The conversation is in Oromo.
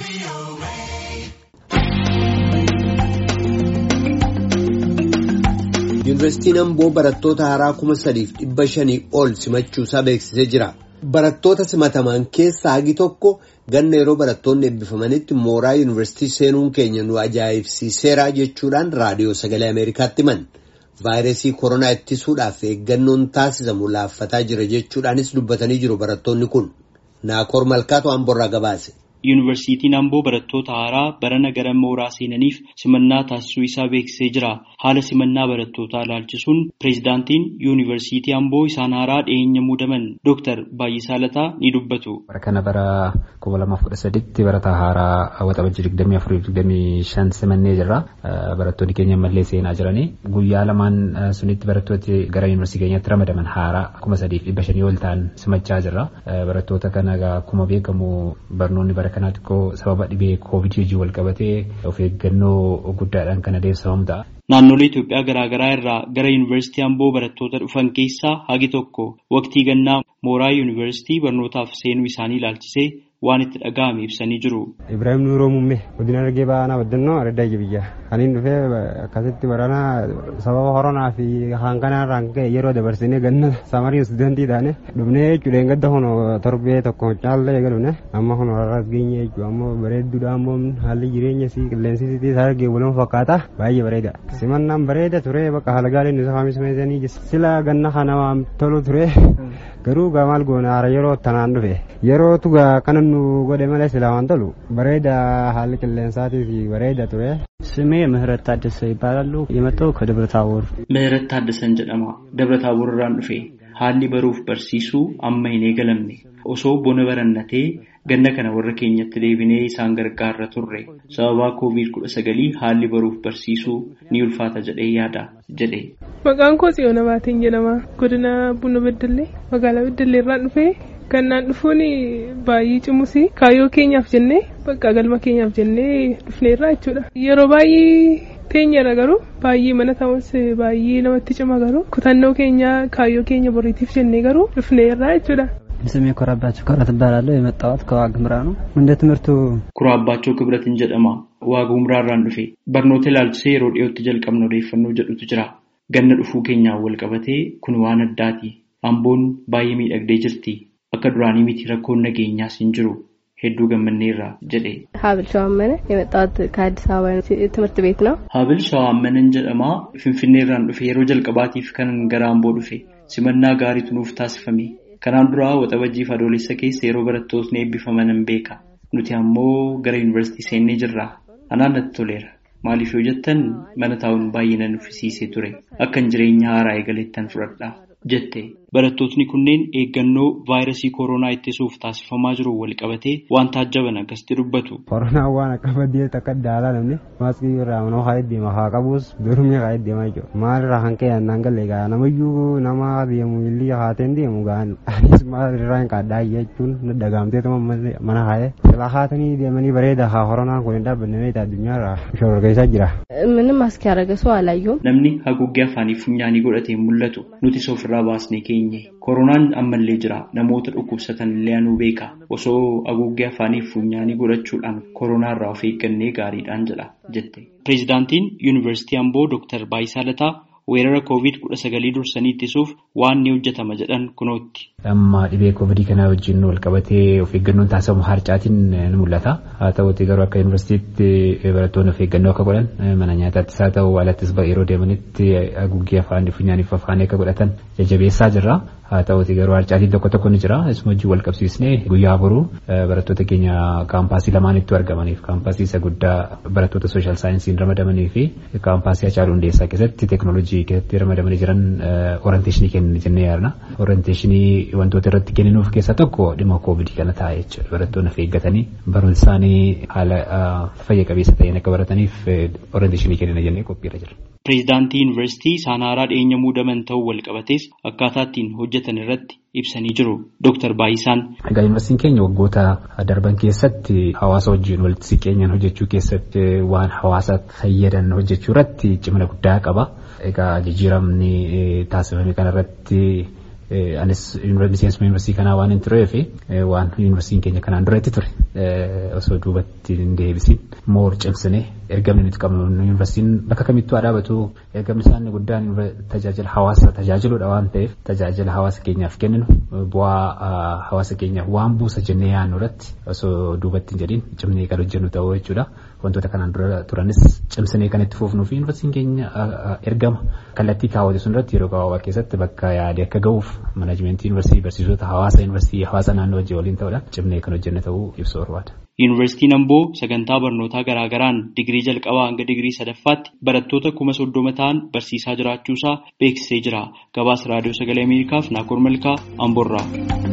Yuunivarsiitiin Amboo barattoota haaraa kuma sadiif dhibba shanii ol simachuusaa beeksisee jira. Barattoota simataman keessaa hagi tokko ganna yeroo barattoonni eebbifamanitti mooraa yuunivarsiitii seenuun keenya nu ajaa'ibsiiseera jechuudhaan raadiyoo sagalee Ameerikaatti himan. Vaayirasii koronaa ittisuudhaaf eeggannoon taasisamu laaffataa jira jechuudhaanis dubbatanii jiru barattoonni kun. Naakoor Malkaatu Amboorraa gabaase. Yuunivarsiitiin Amboo barattoota haaraa barana gara mooraa seenaniif simannaa taasisuu isaa beeksisee jira. Haala simannaa barattootaa ilaalchisuun pireezidaantiin Yuunivarsiitii Amboo isaan haaraa dhiyeenya muudaman Dooktar Baay'isaa Lataa ni dubbatu. Bara kana bara kuma lamaaf kudha saditti barataa haaraa waxabajjii digdamii afurii digdamii shan simannee jirra. Barattoonni keenya ammallee seenaa jiranii. Guyyaa lamaan sunitti barattooti gara yuunivarsiitii keenyatti ramadaman haaraa kuma sadiif dhibba shanii ol ta'an simachaa jirra. Barattoota kana akkuma beekamu barnoonni bara kanaa xiqqoo sababa dhibee koovidii wajjin wal qabatee of eeggannoo guddaadhaan kan adeemsifamu ta'a. Naannolee Itoophiyaa garaagaraa irraa gara Yuunivarsiitii Amboo barattoota dhufan keessaa hagi tokko waqtii gannaa mooraa Yuunivarsiitii barnootaaf seenuu isaanii ilaalchisee waan itti dhaga'ame ibsanii jiru. Ibrahim Nuuroo Muummee godina Argee Baanaa Baddannoo Araddaa Jibiyyaa. Aniin dhufee akkasitti barana sababa koronaa fi hanqanaarraan ka'e yeroo dabarsinee ganna samarii istuudantii taane dhufnee jechuudha gadda hono torbee tokko caallee eegalune amma hono har'as geenye jechuudha ammoo bareedduudha ammoo haalli jireenya si qilleensi sitii sargee waliin fakkaata baay'ee bareeda. Simannaan bareeda ture bakka haala gaariin isa faamismeesanii sila ganna kana waan tolu ture garuu maal goona haara yeroo tanaan dhufe yeroo tugaa kana nu godhe malee sila waan tolu bareeda haalli qilleensaatii bareeda ture. ስሜ ምህረት ታደሰ ይባላሉ። የመጣው ከደብረ ታቦር። ምህረት ታደሰን jedhama ደብረ ታቦር irraan dhufe haalli baruuf barsiisuu amma hin eegalamne osoo bona barannatee ganna kana warra keenyatti deebinee isaan gargaarra turre sababaa koovid kudha sagalii haalli baruuf barsiisuu ni ulfaata jedhee yaada jedhe. Maqaan koo Tsiyoona Baatiin jedhama. Godina Buna Beddellee magaalaa Beddellee irraan dhufee Gannaan dhufuun baay'ee cimusi kaayyoo keenyaaf jennee bakka galma keenyaaf jennee dhufneerra jechuudha. Yeroo baay'ee teenyerra garuu baay'ee mana ta'us baay'ee namatti cima garuu kutannoo keenya kaayyoo keenya boriitiif jennee garuu dhufneerra jechuudha. ስሜ ኮራባቸው ክብረት እባላለሁ። የመጣሁት ከዋግምራ ነው። እንደ ትምህርቱ ኩራባቸው ክብረትን jedhama waagumraa irraan dhufe barnoota ilaalchisee yeroo dhiyootti jalqabna odeeffannoo jedhutu jira ganna dhufuu keenyaan wal qabatee kun waan addaati amboon baay'ee miidhagdee jirti akka duraanii miti rakkoon nageenyaas hin jiru hedduu gammanneerra jedhe. ሀብል ሸዋመነ የመጣሁት ከአዲስ አበባ ትምህርት ቤት ነው። ሀብል ሸዋመነን jedhama finfinneerraan dhufe yeroo jalqabaatiif kanan gara amboo dhufe simannaa gaariitu nuuf taasifame kanaan duraa waxabajjiif adoolessa keessa yeroo barattootni eebbifaman hin beeka nuti ammoo gara yuunivarsiitii seennee jirra anaan natti toleera maaliif yoo jettan mana taa'uun baay'ee nan uffisiisee ture akkan jireenya haaraa eegalettan fudhadha jette barattootni kunneen eeggannoo vaayirasii koronaa ittisuuf taasifamaa jiru wal qabatee waan taajjaban akkasitti dubbatu. Koronaan waan akka baddee takka daalaa namni maaskii irraa manoo haa deema haa qabus durumii haa deemaa jiru maal irraa kan ka'e naan galee gaa namayyuu nama deemu illee haateen deemu gaan anis maal irraa hin qaaddaa jechuun dagaamtee mana haa'e silaa haatanii deemanii bareeda haa koronaan kun hin dhaabbanne meeta addunyaa irraa shororkeessaa jira. ምንም ማስክ ያደረገ ሰው አላየሁም። Namni haguuggee afaanii funyaanii godhatee mul'atu nuti ofirraa baasnee keenye. Koronaan ammallee jira namoota dhukkubsatan illee anuu beeka osoo haguuggee afaanii funyaanii godhachuudhaan koronaa irraa of eeggannee gaariidhaan jedha jette. Pireezidaantiin Yuunivarsiitii Amboo Dooktar Baayisaa Lataa weerara koovid kudha sagalii dursanii ittisuuf waan ni hojjetama jedhan kunootti. Amma dhibee koovidii kanaa wajjin wal qabatee of eeggannoon taasifamu harcaatiin ni mul'ata. Haa ta'uutii garuu akka yuunivarsiitiitti barattoonni of eeggannoo akka godhan mana nyaataattis haa ta'u alattis yeroo deemanitti haguuggee afaan funyaaniif afaanii akka godhatan jajjabeessaa jirra. Haa ta'uutii garuu harcaatiin tokko tokko ni jira. Isuma wajjin wal qabsiisnee guyyaa boruu barattoota keenya kaampaasii lamaanitti argamaniif kaampaasii isa guddaa barattoota sooshaal saayinsiin ramadamanii fi kaampaasii Hacaaluu Hundeessaa keessatti teeknooloojii keessatti ramadamanii jiran orienteeshinii kenninee jennee yaadna. Orienteeshinii wantoota irratti kenninuuf keessaa tokko dhimma koovidii kana ta'a jechuudha. Barattoonni of eeggatanii barumsa isaanii haala fayya qabeessa ta'een akka barataniif orienteeshinii kennina jennee qophiirra jira. Pireezidaantii Yuunivarsiitii isaan haaraa dhiyeenya muudaman ta'uu wal qabatees akkaataa ittiin hojjetan irratti ibsanii jiru. Dooktar Baayisaan. Egaa yuunivarsiitiin keenya waggoota darban keessatti hawaasa wajjin walitti siqeenyaan hojjechuu keessatti waan hawaasa fayyadan hojjechuu irratti cimina guddaa qaba. Egaa jijjiiramni taasifame kanarratti anis miseensuma yuunivarsiitii kanaa waan hin tureef waan yuunivarsiitiin keenya kanaan duratti ture osoo duubatti hin deebisin moor cimsinee ergamni nuti qabnu yuunivarsiitiin bakka kamittuu haa dhaabatu ergamni isaanii guddaan tajaajila hawaasa tajaajiluudha waan ta'eef tajaajila hawaasa keenyaaf kenninu bu'aa hawaasa keenyaaf waan buusa jennee yaadnu irratti osoo duubatti hin jedhin cimnee kan hojjennu ta'uu jechuudha. Wantoota kanaan dura turanis cimsinee kan itti fufnuu fi yuunivarsiitiin keenya ergama kallattii kaawwate sun irratti yeroo gabaabaa keessatti bakka yaade akka ga'uuf manaajimeentii yuunivarsiitii barsiisota hawaasa yuunivarsiitii hawaasa naannoo wajjin waliin ta'uudhaan cimnee kan hojjenne ta'uu ibsuu barbaada. Yuunivarsiitiin Amboo sagantaa barnootaa garaagaraan digirii jalqabaa hanga digirii sadaffaatti barattoota kuma soddoma ta'an barsiisaa jiraachuusaa beeksisee jira. Gabaasa raadiyoo sagalee Ameerikaaf Naakoor Malkaa Amboorraa.